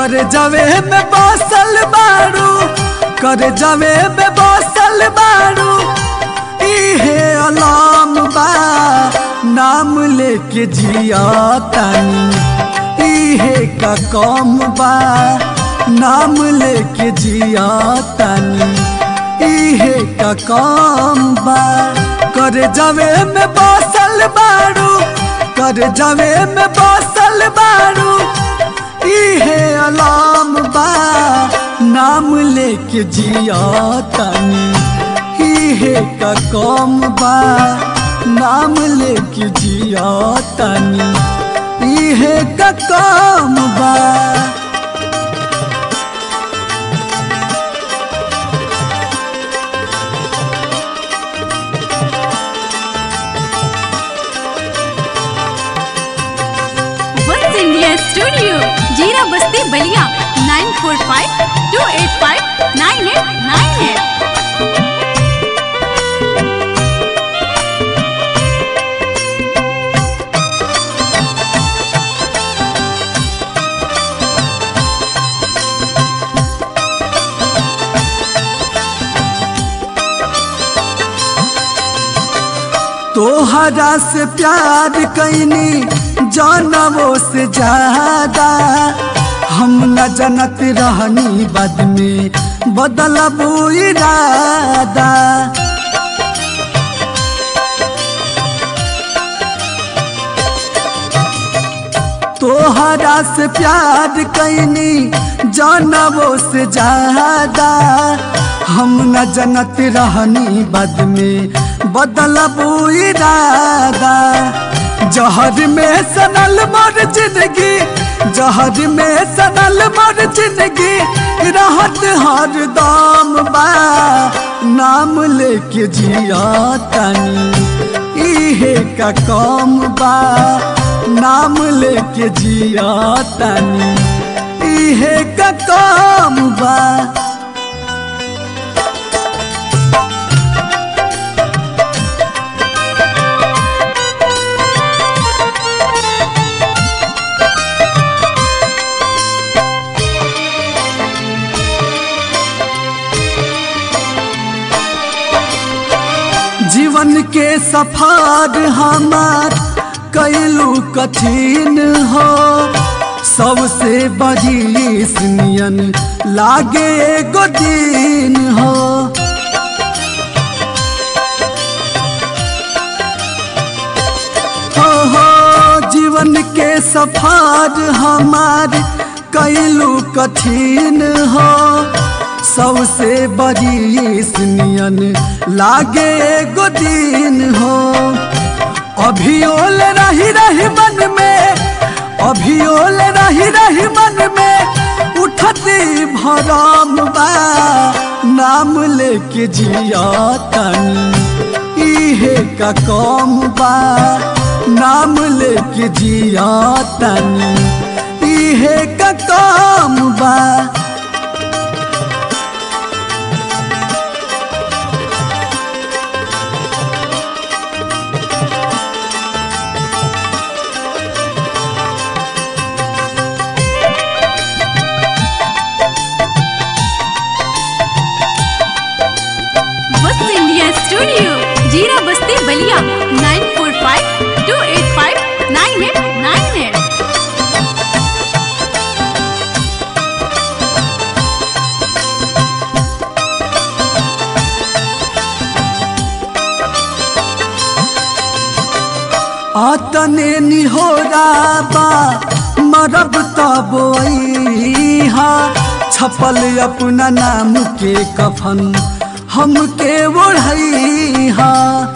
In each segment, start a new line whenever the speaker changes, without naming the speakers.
कर जावे में बसल बारू कर जावे में बसल बारू इहे अलाम बा नाम लेके जिया तनी इहे का कम बा नाम लेके जिया तनी इहे का कम बा कर जावे में बसल बारू कर जावे में बसल बारू इहे अलाम बा नाम लेके जिया तनी इहे का कम बा नाम लेके जिया तनी इहे का कम बा
वंस इंडिया स्टूडियो जीरा Basti Ballia nine four five two eight five nine eight nine eight
तोहरा से प्यार कैनी जानवो से ज्यादा हम न जनत रहनी बद में बदलबू इरादा तोहरा से प्यार कैनी जानवो से ज्यादा हम न जनत रहनी बद में बदलबू इरादा जहर में सनल मर जिंदगी जहर में सनल मर जिंदगी रहत हर दाम बा नाम लेके जिया तनी इहे का कम बा नाम लेके जिया तनी इहे का कम बा जीवन के सफर हमार कैलू कठिन हो सबसे बड़ी सुनियन लागे एगो दिन हो हो हो जीवन के सफर हमार कैलू कठिन हो सबसे बड़ी सुनियन लागे एगो दिन हो अभियोल रही रही मन में अभियोल रही रही मन में उठती भरम बा नाम लेके जिया तनी इहे का कम बा नाम लेके जिया तनी इहे का कम बा
वंस इंडिया स्टूडियो जीरा Basti Ballia nine four five two eight five nine eight nine eight
आतने निहोरा बा मरब तब हा छपल अपना नाम के कफन हमके ओढ़ैहा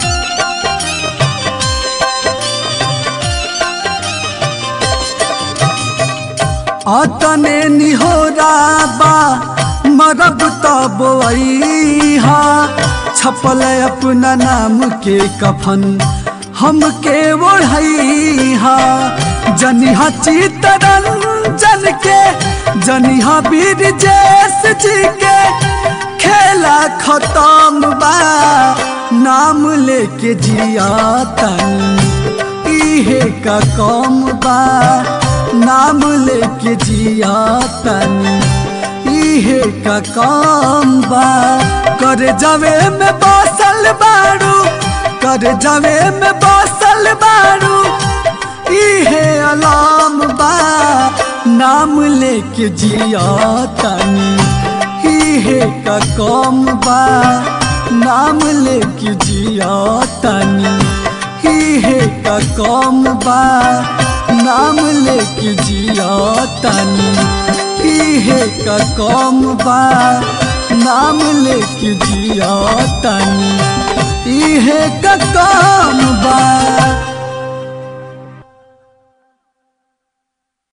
आतने निहोरा बा मरब तब हा छपल अपना नाम के कफन हमके ओढ़ैहा जनिहा चितरंजन के जनिहा वीर जैस जी के खेला खत्म बा नाम लेके जिया तनी इहे का कम बा नाम लेके जिया तनी इहे का काम बा कर जावे में बसल बारू कर जावे में बसल बारू इहे अलाम बा नाम लेके जिया तनी इहे का काम बा नाम लेके जिया तनी इहे का काम बा नाम लेके जिया तनी इहे का काम बा नाम लेके जिया तनी इहे का काम